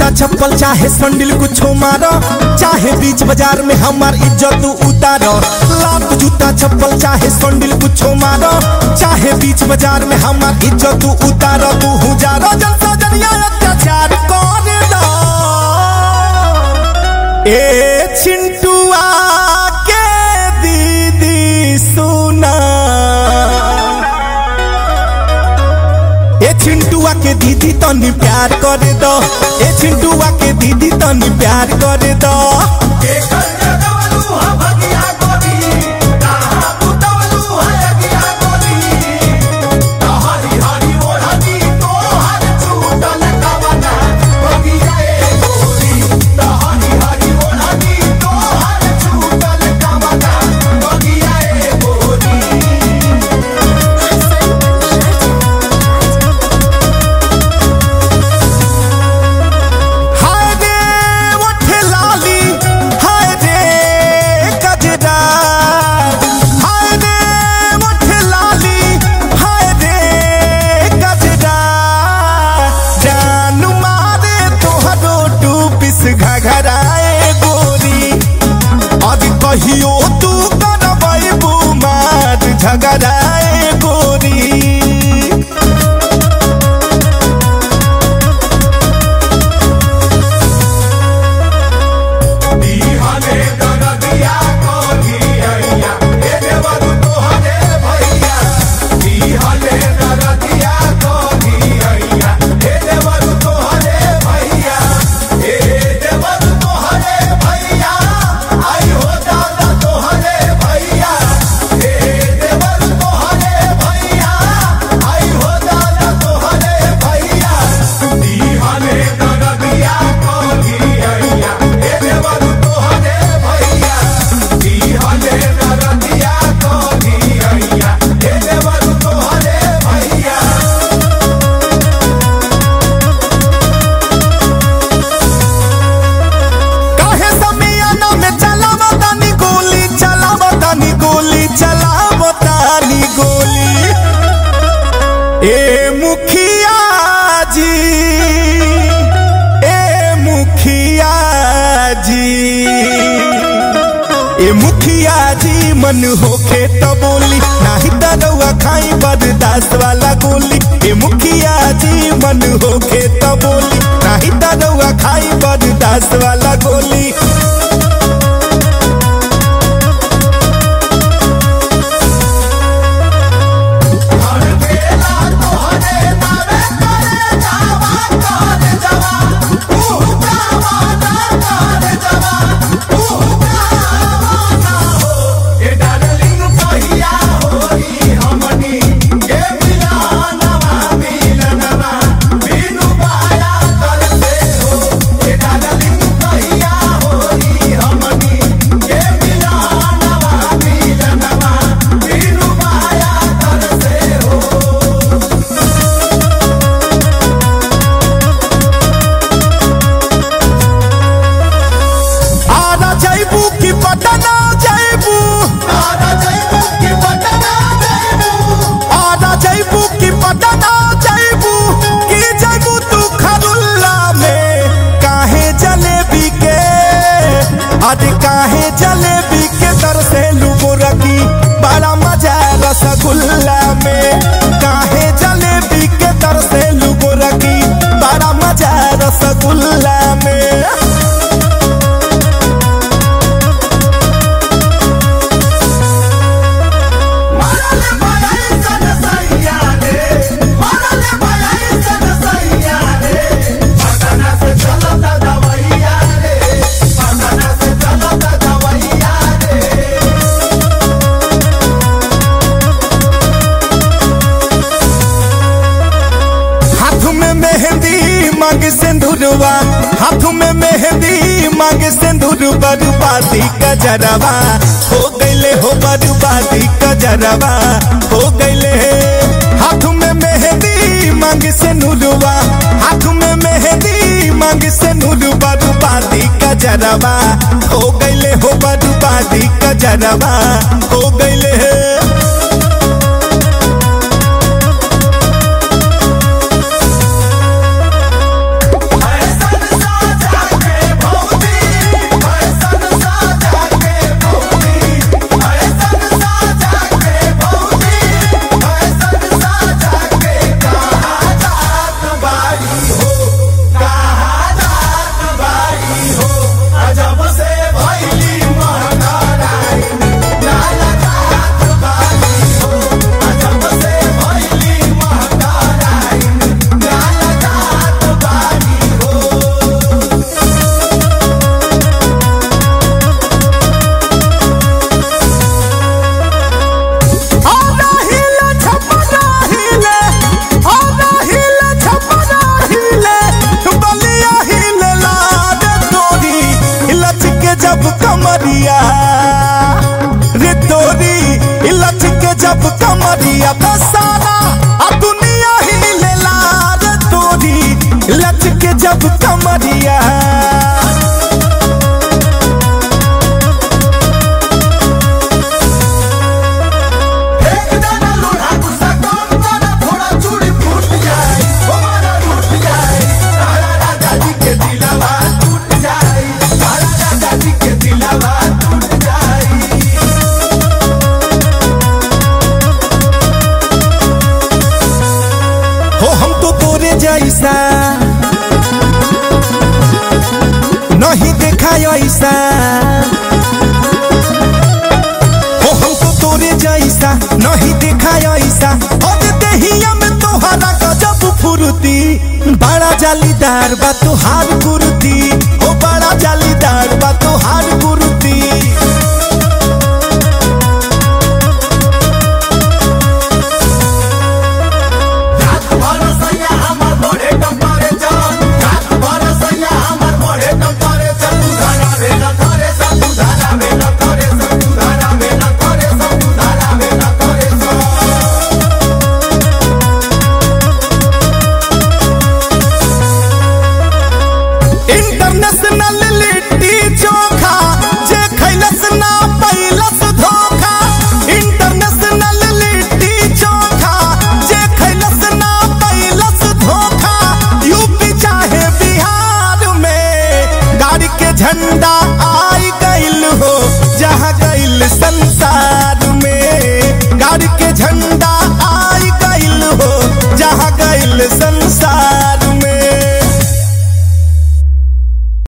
जूता चप्पल चाहे संडिल कुछो मारो चाहे बीच बाजार में हमार इज्जत उतारो लात जूता चप्पल चाहे संडिल कुछो मारो चाहे बीच बाजार में हमार इज्जत उतारो तू हुजारो जलसा जनिया अत्याचार करे दो ए चिंटुआ के दीदी सुना ए चिंटुआ के दीदी तनी प्यार करे दो ए चिंटुआ के दीदी तनी प्यार करे दो हाय रे ओठे लाली हाय रे गजरा हाय रे ओठे लाली हाय रे गजरा जान मारे तोहरो टू पिस घघराए गोरी अब कहियो तू करबै बुमार झगड़ाए गोरी काहे समियाना में चलावा तानी गोली चलावा तानी गोली चलावा तानी गोली ए मुखिया जी ए मुखिया जी ए मुखिया जी मन होखे तो बोली नाही दरवा खाई बर्दाश्त वाला गोली ए मुखिया जी मन होखे तो बोली नाही दरवा खाई बर्दाश्त वाला गोली आरा जैबू की पटना जैबू आरा जैबू की पटना जैबू की जैबू तू खरुल्ला में काहे जलेबी के अरे काहे जलेबी के दर से लुबो रखी बड़ा मजा रसगुल्ला में काहे जलेबी के दर से लुबो रखी बड़ा मजा रसगुल्ला में हाथ में मेहंदी मांग सिंदूरवा हाथ में मेहंदी मांग सिंदूर बर्बादी का जरवा हो गईले हो बर्बादी का जरवा हो गईले हाथ में मेहंदी मांग सिंदूरवा हाथ में मेहंदी मांग सिंदूर बर्बादी का जरवा हो गईले हो बर्बादी का जरवा हो गईले ऐसा कमरिया रे तोरी इलच के जब कमरिया तो सारा आ दुनिया ही लेला रे तोरी इलच के जब कमरिया एक दाना लोढ़ा गुस्सा कम करा थोड़ा चूड़ी फूट जाए हमारा टूट जाए तारा राजा जी के दिलवा टूट जाए तारा राजा जी के दिलवा टूट जाए हो हम तो तोरे जैसा नहीं देखा ऐसा हो हम तो तोरे जैसा नहीं देखा ऐसा और देहिया में तोहरा गजब फुर्ती बड़ा जालीदार बा तोहार कुर्ती हो बड़ा जालीदार बा तोहार कुर्ती रात भर सैया हमर बढ़े टेम्परेचर रात भर सैया हमर बढ़े टेम्परेचर सुधारा में न करे सब सुधारा में न करे सब सुधारा में न करे सब सुधारा में न करे सब इंटरनेशनल